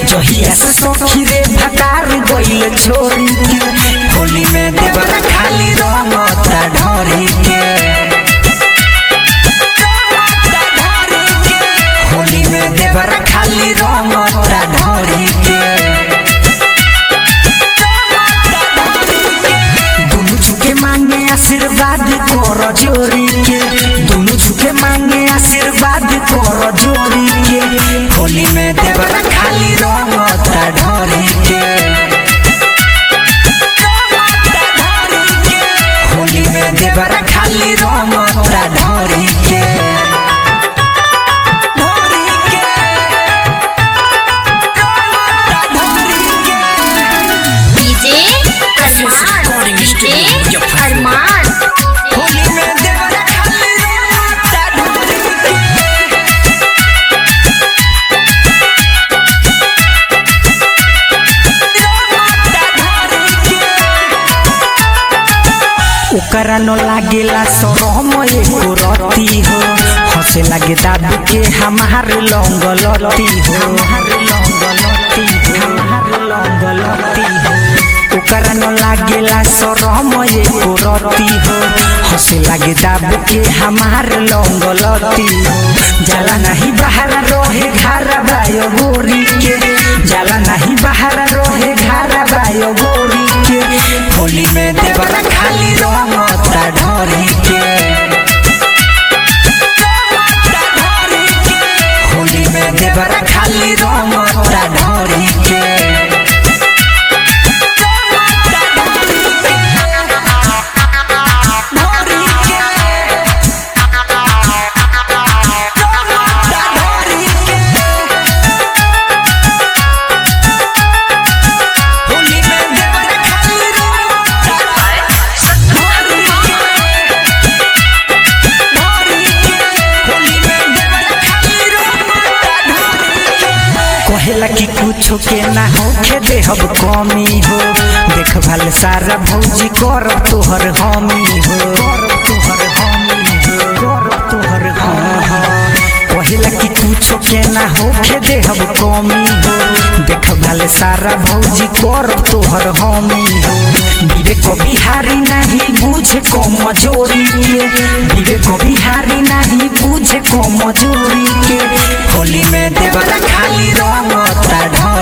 जहिया से सखी रे भटार गइल छोरी के होली में देवर खाली रंगता ढोरी के होली में देवर खाली रंगता ढोरी के दुनु झुके मांगे आशीर्वाद कर जोरी के दुनु झुके मांगे आशीर्वाद कर जोरी के होली में देवर खाली रंगता ढोरी के होली में देवर खाली रंगता ढोरी के ढोरी के रंगता ढोरी के डीजे अरमान डीजे अरमान होली में देवर खाली रंगता ढोरी के ओकरा न लागेला शरम एको रती हो हंसे लागे दादू के हमार लौंग लती हो हमार लौंग लती हो हमार लौंग लती हो ओकरा न लागेला शरम एको रती हो हंसे लागे दादू के हमार लौंग लती हो जाला नहीं बाहर रहे घर बायो गोरी के जाला नहीं बाहर रहे घर बायो गोरी के होली में देवर खाली रंगता ढोरी के होली में देवर खाली रंगता ढोरी के ढोरी के रंगता ढोरी के होली में देवर खाली रंगता ढोरी के ढोरी के होली में देवर खाली रंगता ढोरी के कहेला कि कुछो के ना होखे देहब कमी हो देख भाल सारा भौजी कर तोहर हमी हो कर तोहर हमी हो कर तोहर हाँ हाँ कहेला कि कुछो के ना होखे देहब कमी हो देख भाल सारा भौजी कर तोहर हमी हो विवेक बिहारी नहीं बुझे को मजोरी के विवेक बिहारी नहीं बुझे को मजोरी के होली में देवर खाली रंगता ढोरी